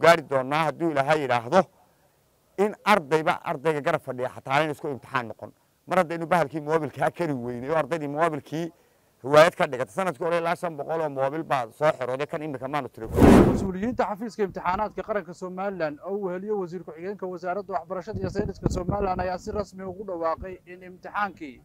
gaari doonaa hadduu ilaahay yidhaahdo in ardayba ardayga garab fadhiya xataa ayna isku imtixaan noqon mar haddaynu bahalkii moobilkaa kari weynay oo ardaydii moobilkii riwaayad ka dhigata sanadkii hore ilaa shan boqol oo moobil baa soo xirooday kan imika maanu tiri mas-uuliyiinta xafiiska imtixaanaadka qaranka somalilan oo uu heliyo wasiir ku-xigeenka wasaaradda waxbarashada iyo sayniska somalilan ayaa si rasmi ugu dhawaaqay in imtixaankii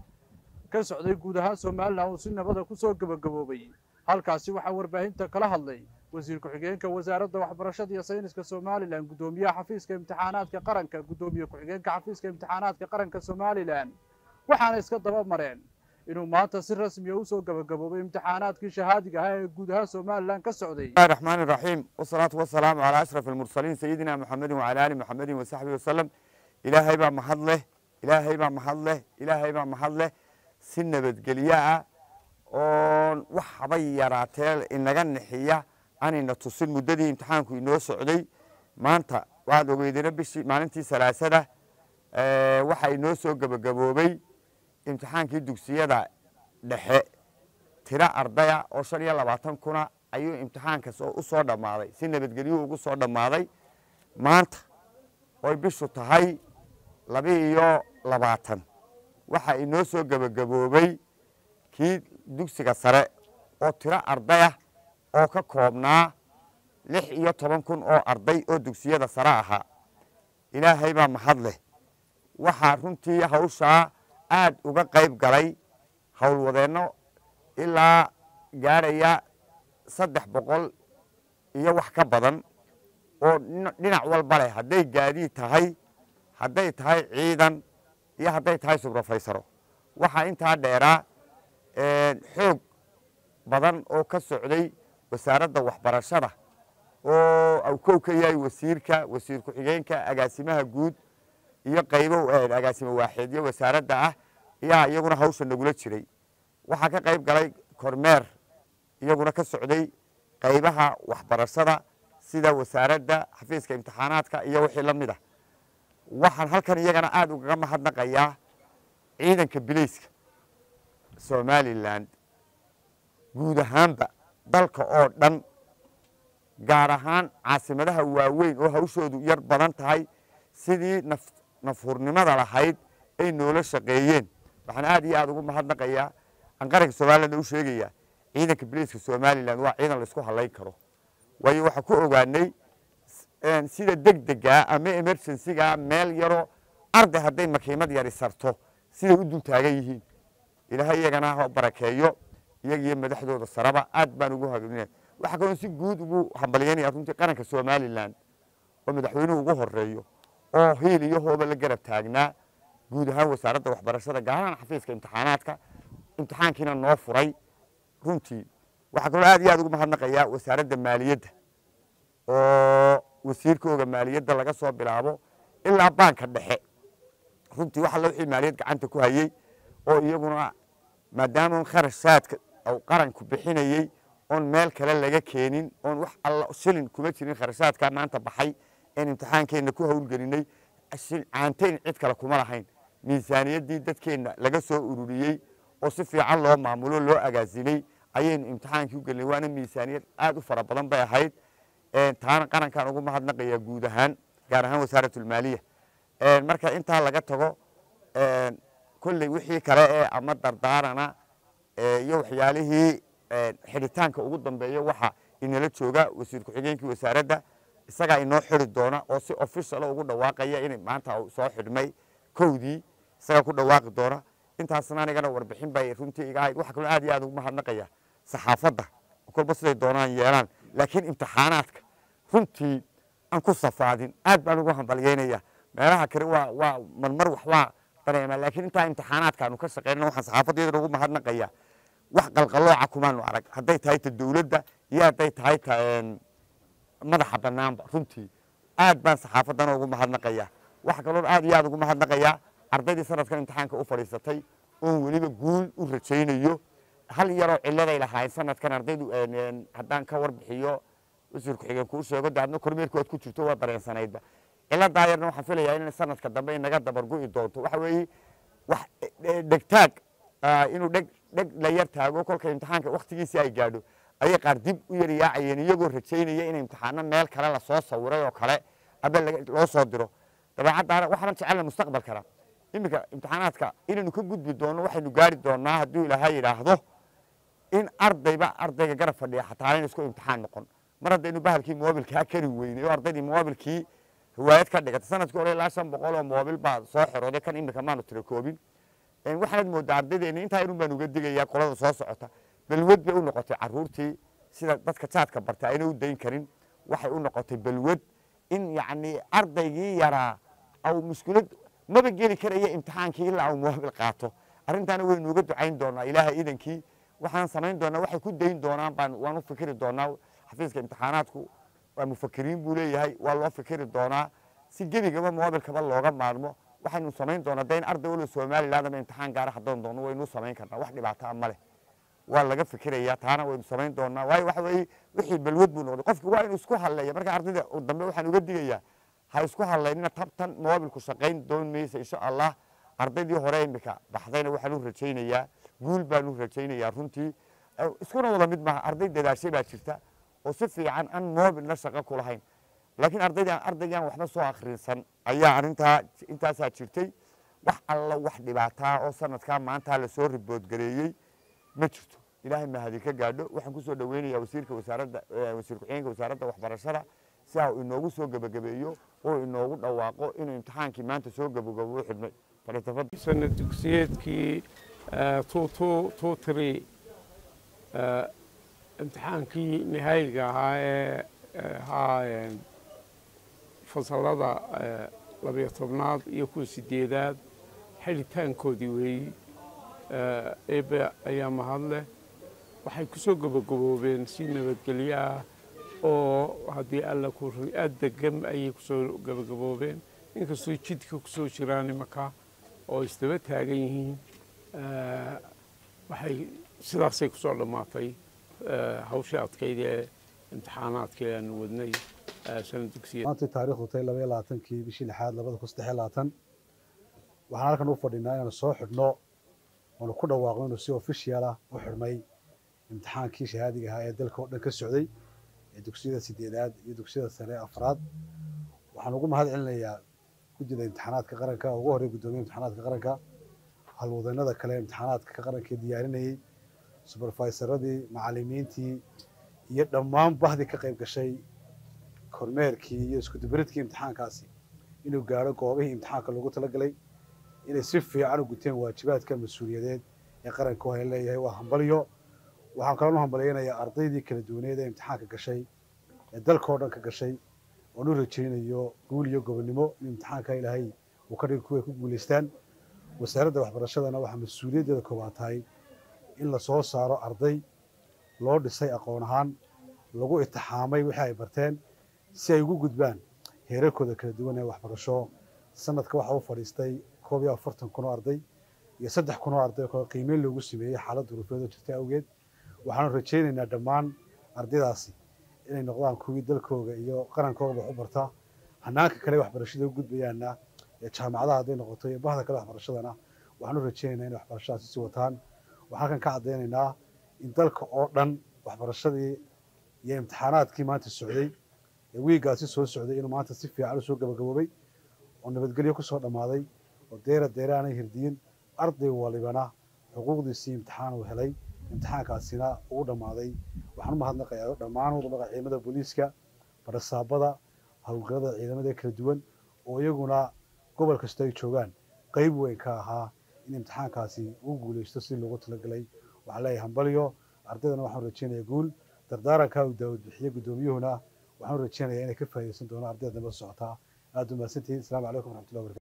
ka socday guud ahaan somalilan uu si nabada ku soo gebagaboobay halkaasi waxaa warbaahinta kala hadlay wasiir ku-xigeenka wasaaradda waxbarashada iyo sayniska somalilan guddoomiyaha xafiiska imtixaanaadka qaranka guddoomiye ku-xigeenka xafiiska imtixaanaadka qaranka somalilan waxaana iska daba mareen inuu maanta si rasmiya usoo gabagaboobay imtixaanaadkii shahaadiga ahaa ee guud ahaan somalilan ka socday bismillahi raxmaani raxiim wasalaatu wasalaamu calaa ashraf almursaliin sayidina muxamedin wacala aali muxamedin wasaxbihi wasalam ilaahay baa mahad leh ilaahay baa mahad leh ilaahay baa mahad leh si nabadgelyo ah oon wax haba yaraatee inaga nixiya aanayna tusin muddadii imtixaanku inoo socday maanta waxaad ogeydena bishii maalintii salaasada waxaa inoo soo gebagaboobay imtixaankii dugsiyada dhexe tiro ardaya oo shan iyo labaatan kuna ayuu imtixaankas u soo dhammaaday si nabadgelyuhu ugu soo dhammaaday maanta oy bishu tahay laba iyo labaatan waxaa inoo soo gebagaboobay kii dugsiga sare oo tiro ardaya oo ka koobnaa lix iyo toban kun oo arday oo dugsiyada sare ahaa ilaahay baa mahad leh waxaa runtii hawshaa aad uga qayb galay howlwadeenno ilaa gaadhaya saddex boqol iyo wax ka badan oo dhinac walba leh hadday gaadiid tahay hadday tahay ciidan iyo hadday tahay subrafaysaro waxaa intaa dheeraa xoog badan oo ka socday wasaaradda waxbarashada oo awkow ka yahay wasiirka wasiir ku-xigeenka agaasimaha guud iyo qaybo agaasimo waaxeedyo wasaaradda ah ayaa iyaguna hawsha nagula jiray waxaa ka qayb galay kormeer iyaguna ka socday qaybaha waxbarashada sida wasaaradda xafiiska imtixaanaadka iyo wixii la mid ah waxaan halkan iyagana aada ugaga mahadnaqayaa ciidanka bilayska somalilan guud ahaanba dalka oo dhan gaar ahaan caasimadaha waaweyn oo hawshoodu yar badan tahay sidii nafhurnimada lahayd ay noola shaqeeyeen waxaan aad iyo aad ugu mahadnaqayaa aan qaranka somalilan u sheegayaa ciidanka bilayska somalilan waa ciidan laisku halayn karo waayo waxaa ku ogaanay sida deg degaa ama emergencyga meel yaroo arday hadday makiimad yari sarto siday u dul taagan yihiin ilaahay iyagana ha barakeeyo iyagiyo madaxdooda saraba aad baan ugu hagnina waxaa kaloo si guud ugu hambalyanaya runtii qaranka somalilan oo madaxweynuhu ugu horeeyo oo hiil iyo hooba la garab taagnaa guud ahaan wasaaradda waxbarashada gaar ahaan xafiiska imtixaanaadka imtixaankiina noo furay runtii waxaa kaloo aad iyo aad ugu mahadnaqayaa wasaaradda maaliyadda oo wasiirkooga maaliyadda laga soo bilaabo ilaa baanka dhexe runtii wax alla wixii maaliyad gacanta ku hayey oo iyaguna maadaama kharashaadka qaranku bixinayey oon meel kale laga keenin oon wax alla shilin kuma jirin kharashaadka maanta baxay een imtixaankeenna ku howlgelinay caantayn cid kale kuma lahayn miisaaniyaddii dadkeenna laga soo ururiyey oo si fiican loo maamulo loo agaasimay ayaynu imtixaankii u gelinay waana miisaaniyad aad u fara badan bay ahayd taana qarankaan ugu mahadnaqayaa guud ahaan gaar ahaan wasaaratulmaaliya marka intaa laga tago kolley wixii kale ee ama dardaarana iyo waxyaalihii xidhitaanka ugu dambeeya waxa inala jooga wasiir ku-xigeenkii wasaaradda isagaa inoo xiri doona oo si officiala ugu dhawaaqaya in maanta soo xidhmay kowdii isagaa ku dhawaaqi doona intaasna anigana warbixin bay runtii iga ahayd waxa kaloo aad iyo aad ugu mahadnaqaya saxaafadda kolba siday doonaan yeelaan laakiin imtixaanaadka runtii aan ku safaadin aad baan ugu hambalyeynaya meelaha kale waa waa marmar wax waa dareemaa laakiin intaa imtixaanaadka aanu ka shaqeynana waxaan saxaafadda iyadana ugu mahadnaqaya wax qalqalooca kumaanu arag hadday tahay ta dowladda iyo hadday tahay ta madaxa banaanba runtii aad baan saxaafaddana ugu mahadnaqaya waxa kaloo aad iyo aad ugu mahadnaqayaa ardaydii sanadkan imtixaanka u fadhiisatay oon weliba guul u rajaynayo hal yaroo ciladay lahaayeen sanadkan ardaydu haddaan ka warbixiyo wasiir ku-xigeen kuu sheego de adna kormeerku aad ku jirto waa dareensanaydba ciladaa yarna waxaan filayaa in sanadka dambe inaga dabargu'i doonto waxa weeye wax dhegtaag inuu dheg dheg la yar taago kolka imtixaanka waktigiisii ay gaadho ayay qaar dib u yaryaacayeen iyagoo rajaynaya in imtixaano meel kale lasoo sawiray oo kale aba loo soo diro dabeecaddaana waxaan jecelna mustaqbalkana iminka imtixaanaadka inaynu ka gudbi doonno waxaynu gaari doonnaa hadduu ilaahay yidhaahdo in ardayba ardayga garab fadhiya xataa ayna isku imtixaan noqon mar haddaynu bahalkii moobilkaa kari weynay oo ardaydii moobilkii riwaayad ka dhigata sanadkii hore ilaa shan boqol oo moobil baa soo xirooday kan iminka maanu tira koobin waxaanad moodaa ardaydeena intaa yarun baan uga digayaa qolada soo socota balwad bay u noqotay caruurtii sida dadka jaadka barta ayna u dayn karin waxay u noqotay balwad in yacni ardaygii yaraa au mushkilad maba geli karaya imtixaankii ilaa uu moobil qaato arrintaana waynu uga ducayn doonaa ilaahay idankii waxaan samayn doonaa waxay ku dayn doonaan baan waan u fikiri doonaa xafiiska imtixaanaadku waa mufakiriin buu leeyahay waa loo fikiri doonaa si gebigaba moobilkaba looga maarmo waxaynu samayn doonaa de in arday waliba somaliland ama imtixaan gaara haddaan doono waynu samayn karnaa wax dhibaataa ma leh waa laga fikirayaa taana waynu samayn doonaa waayo waxa weeye wixii balwad buu noqday qofki waa inuu isku hadleeya marka ardayda dambe waxaan uga digayaa ha isku hadlaynina tabtan moobilku shaqayn doon maysa insha allah ardaydii hore imika baxdayna waxaan u rajaynayaa guul baan u rajaynayaa runtii iskuna wada mid maaha arday dadaashay baa jirta oo si fiican aan moobilna shaqo ku lahayn laakiin ardaydan ardaygan waxba soo akhriinsan ayaa arrintaa intaasaa jirtay wax alla wax dhibaataa oo sanadkaa maanta lasoo riboodgareeyey ma jirto ilaahay mahadi ka gaadho waxaan ku soo dhoweynayaa wasiirka wasaaradda wasiir ku-xigeenka wasaaradda waxbarashada si aa inoogu soo gebagabeeyo oo inoogu dhawaaqo inuu imtixaankii maanta soo gebagabo u xidhmay falitafadal sana dugsiyeedkii two three imtixaankii nihaayiga ahaa ee ahaa fasalada labiyo tobnaad iyo kuwa sideedaad xidhitaankoodii weeyi eebe ayaa mahadleh waxay ku soo gabagaboobeen si nabadgelyo ah oo haddii alla ku aad degam ayay kusoo gabagaboobeen inkastoo jidka kusoo jiraan imaka oo isdaba taagan yihiin waxay sidaasay kusoo dhammaatay hawshii adkayd ee imtixaanaadkii aanu wadnay sana dugsiya maanta taariikhdu tahay laba iyo labaatankii bishii lixaad labada kun saddex iyo labaatan waxaan halkan u fadhinaa inaanu soo xidhno oonu ku dhawaaqno inuu si official ah u xidhmay imtixaankii shahaadiga ahaa ee dalka oo dhan ka socday ee dugsiyada sideedaad iyo dugsiyada sare afraad waxaan ugu mahad celinayaa guddida imtixaanaadka qaranka ugu horey guddoomiya imtixaanaadka qaranka halwadeennada kale imtixaanaadka qaranka ee diyaarinayey suberfaysaradii macallimiintii iyo dhammaan bahdii ka qayb gashay kormeerkii iyo iskudubaridkii imtixaankaasi inuu gaadho goobihii imtixaanka loogu talagalay inay si fiican u guteen waajibaadka mas-uuliyadeed ee qaranka wahay leeyahay waa hambalyo waxaan kaloo u hambalyaynayaa ardaydii kala duwaneed ee imtixaanka gashay ee dalka oo dhan ka gashay oon u rajaynayo guul iyo gobonnimo in imtixaanka ilaahay uu ka dhigi kuway ku guulaystaan wasaaradda waxbarashadana waxaa mas-uuliyaddeeda koobaad tahay in la soo saaro arday loo dhisay aqoon ahaan lagu itixaamay wixii ay barteen si ay ugu gudbaan heerarkooda kala duwan ee waxbarasho sanadka waxaa u fadhiistay koob iyo afartan kun oo arday iyo saddex kun oo arday oo qiimeyn loogu sameeyey xaalad duruufeedoo jirta awgeed waxaanu rajaynaynaa dhammaan ardaydaasi inay noqdaan kuwii dalkooga iyo qarankooga wax u barta hanaanka kale waxbarashada u gudbayaanna ee jaamacadaha hadday noqoto iyo bahda kale waxbarashadana waxaanu rajaynaynaa inay waxbarashadaasi sii wataan waxaan halkan ka caddaynaynaa in dalka oo dhan waxbarashadii iyo imtixaanaadkii maanta socday ee wiigaasi soo socday inuu maanta si fiican u soo gabagaboobay oo nabadgelyo ku soo dhammaaday oo deera deere aanay hirdiyin arday walibana xuquuqdiisii imtixaan uu helay imtixaankaasina uu dhammaaday waxaan u mahadnaqayaa dhammaan wadamaqa ciidamada booliiska barasaabada howlgallada ciidamada kala duwan oo iyaguna gobol kasta ay joogaan qayb weyn ka ahaa in imtixaankaasi uu guulaysto si loogu talagalay waxaan leeyahay hambalyo ardaydana waxaan rajaynayaa guul dardaarankaa uu daawad bixiye guddoomiyuhuna waxaan rajaynayaa inay ka faa'iidaysan doonaan ardayda dambe socotaa aad u mahadsantihiin asalaamu calaykum waraxmatullahi wabarakatu